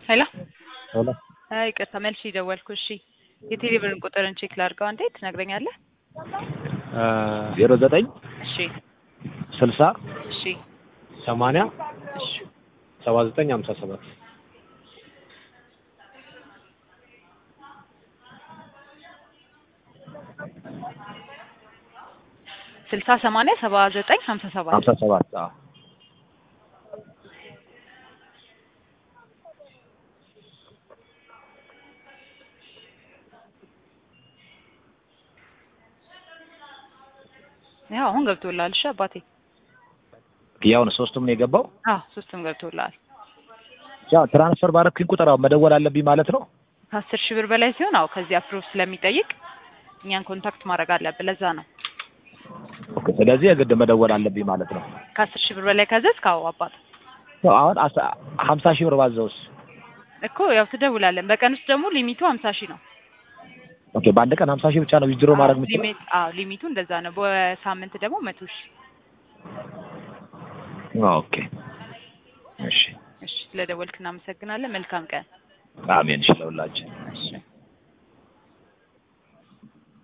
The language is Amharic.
ሄሎ ሄሎ አይ ይቅርታ መልሼ ደወልኩ። እሺ የቴሌብርን ቁጥርን ቼክ ላድርገው አንዴ ትነግረኛለህ? ዜሮ ዘጠኝ እሺ ስልሳ እሺ ሰማንያ እሺ ሰባ ዘጠኝ ሀምሳ ሰባት ስልሳ ሰማንያ ሰባ ዘጠኝ ሀምሳ ሰባት ሀምሳ ሰባት አዎ ያው አሁን ገብቶልሃል። እሺ አባቴ ያውን ሶስቱም ነው የገባው። አዎ ሶስቱም ገብቶልሃል። ያው ትራንስፈር ባረክኝ ቁጥር አሁን መደወል አለብኝ ማለት ነው። ከአስር ሺህ ብር በላይ ሲሆን አዎ ከዚህ አፕሮቭ ስለሚጠይቅ እኛን ኮንታክት ማድረግ አለብን። ለዛ ነው ኦኬ፣ ስለዚህ የግድ መደወል አለብኝ ማለት ነው። ከአስር ሺህ ብር በላይ ከዘዝክ አዎ አባት ያው አሁን አስ- ሀምሳ ሺህ ብር ባዘውስ? እኮ ያው ትደውላለን። በቀን ውስጥ ደግሞ ሊሚቱ ሀምሳ ሺህ ነው። ኦኬ፣ በአንድ ቀን ሀምሳ ሺህ ብቻ ነው ዊዝድሮ ማድረግ አዎ፣ የምችለው? ሊሚት አዎ ሊሚቱ እንደዛ ነው። በሳምንት ደግሞ መቶ ሺህ ኦኬ፣ እሺ፣ እሺ ስለደወልክ እናመሰግናለን። መልካም ቀን። አሜን። እሺ ለሁላችን እሺ